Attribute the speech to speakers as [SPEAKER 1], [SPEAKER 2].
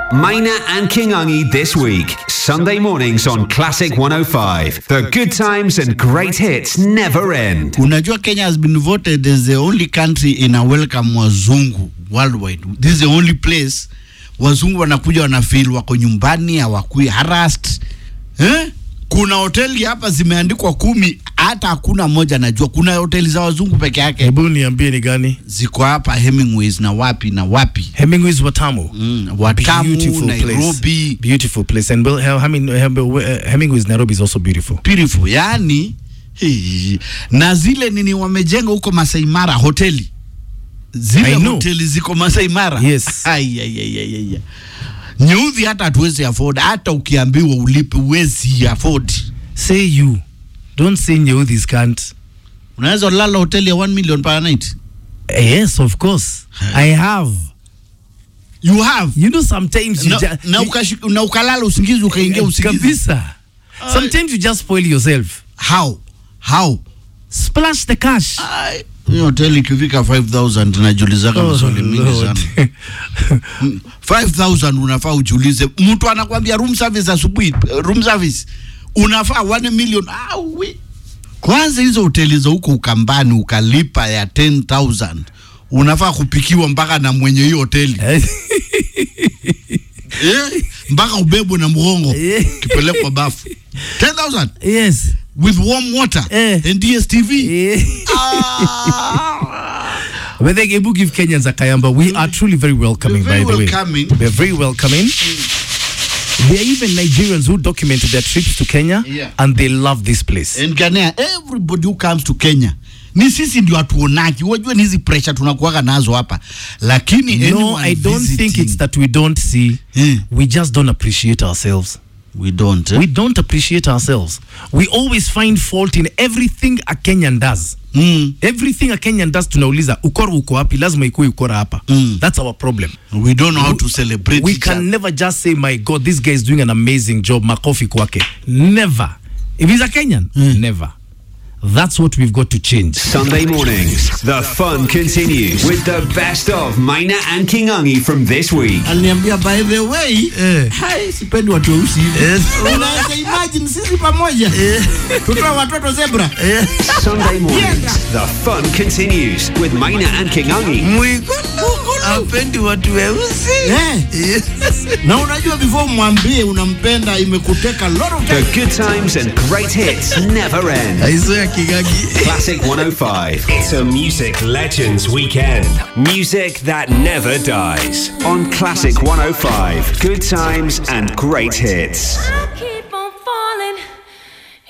[SPEAKER 1] Maina and Kingangi this week, Sunday mornings on Classic 105. The good times and great hits never end.
[SPEAKER 2] Unajua Kenya has been voted as the only country in a welcome wazungu worldwide. This is the only place wazungu wanakuja wanafeel wako nyumbani, hawakui harassed. Eh? Kuna hoteli hapa zimeandikwa kumi, hata hakuna moja najua. Kuna hoteli za wazungu peke yake
[SPEAKER 3] Hebu niambie ni gani?
[SPEAKER 2] ziko hapa Hemingways na wapi na wapi.
[SPEAKER 3] Hemingway's Watamu.
[SPEAKER 2] Mm, Watamu,
[SPEAKER 3] Beautiful
[SPEAKER 2] Nairobi.
[SPEAKER 3] place. Beautiful place. And Bill, I mean, uh, Hemingway's Nairobi is also beautiful.
[SPEAKER 2] beautiful yani hii, na zile nini wamejenga huko Masai Mara hoteli zile
[SPEAKER 3] I know.
[SPEAKER 2] hoteli ziko Masai Mara
[SPEAKER 3] Yes.
[SPEAKER 2] Ai, ai, ai, ai, ai. Nyudhi hata hatuwezi afford, hata ukiambiwa ulipe uwezi afford.
[SPEAKER 3] Say you. Don't say Nyehudis can't.
[SPEAKER 2] Unaweza lala hoteli ya 1 million per night.
[SPEAKER 3] Yes, of course. I have.
[SPEAKER 2] You have
[SPEAKER 3] You know, sometimes you
[SPEAKER 2] na,
[SPEAKER 3] just.
[SPEAKER 2] na, ukashi- na ukalala usingizi ukaingia usingizi.
[SPEAKER 3] Kabisa. Sometimes you just spoil yourself.
[SPEAKER 2] How? How?
[SPEAKER 3] Splash the cash.
[SPEAKER 2] Ai, hiyo hoteli ikifika 5000 najulizaka
[SPEAKER 3] Oh,
[SPEAKER 2] maswali mingi
[SPEAKER 3] Lord.
[SPEAKER 2] sana. 5000 unafaa ujiulize mtu anakwambia room service asubuhi room service unafaa 1 million awi kwanza hizo hoteli za huko ukambani ukalipa ya 10000 unafaa kupikiwa mpaka na mwenye hiyo hoteli eh, mpaka ubebwe na mgongo
[SPEAKER 3] Eh.
[SPEAKER 2] kipelekwa bafu 10000
[SPEAKER 3] yes.
[SPEAKER 2] with warm water
[SPEAKER 3] Eh.
[SPEAKER 2] and DSTV
[SPEAKER 3] Eh.
[SPEAKER 2] ah.
[SPEAKER 3] But they Ebu give Kenyans a kayamba. We are truly very welcoming,
[SPEAKER 2] We're very
[SPEAKER 3] by the
[SPEAKER 2] welcoming.
[SPEAKER 3] way. We're very welcoming. There are even Nigerians who documented their trips to Kenya
[SPEAKER 2] Yeah.
[SPEAKER 3] and they love this place.
[SPEAKER 2] and Ghanaian, everybody who comes to Kenya ni sisi ndio hatuonaki. Unajua ni hizi pressure tunakuwaga nazo hapa, lakini
[SPEAKER 3] no,
[SPEAKER 2] anyone
[SPEAKER 3] I don't think
[SPEAKER 2] visiting-
[SPEAKER 3] it's that we don't see.
[SPEAKER 2] Eh.
[SPEAKER 3] We just don't appreciate ourselves.
[SPEAKER 2] we don't eh?
[SPEAKER 3] We don't appreciate ourselves. We always find fault in everything a Kenyan does.
[SPEAKER 2] mm.
[SPEAKER 3] Everything a Kenyan does tunauliza ukora uko wapi? Lazima ikuwe ukora hapa.
[SPEAKER 2] Mm.
[SPEAKER 3] That's our problem.
[SPEAKER 2] we don't know how to celebrate
[SPEAKER 3] we
[SPEAKER 2] each
[SPEAKER 3] can
[SPEAKER 2] other.
[SPEAKER 3] never just say my god this guy is doing an amazing job makofi kwake never if he's a kenyan never that's what we've got to change
[SPEAKER 1] Sunday mornings, the fun continues with the best of Maina and Kingangi from this week.
[SPEAKER 2] Aliniambia by the way
[SPEAKER 3] Eh.
[SPEAKER 2] hai sipendi watu weusi hivi. Unaweza imagine sisi pamoja tutoa watoto zebra
[SPEAKER 1] Sunday mornings, the fun continues with Maina and Kingangi.
[SPEAKER 3] apendi watu weusi
[SPEAKER 2] eh. na unajua before mwambie unampenda imekuteka lot of
[SPEAKER 1] The
[SPEAKER 2] time.
[SPEAKER 1] good times and great hits never end.
[SPEAKER 3] aizoya kigagi
[SPEAKER 1] Classic 105.
[SPEAKER 4] It's a Music Legends Weekend.
[SPEAKER 1] Music that never dies. On Classic 105. Good times and great hits.
[SPEAKER 5] I keep on falling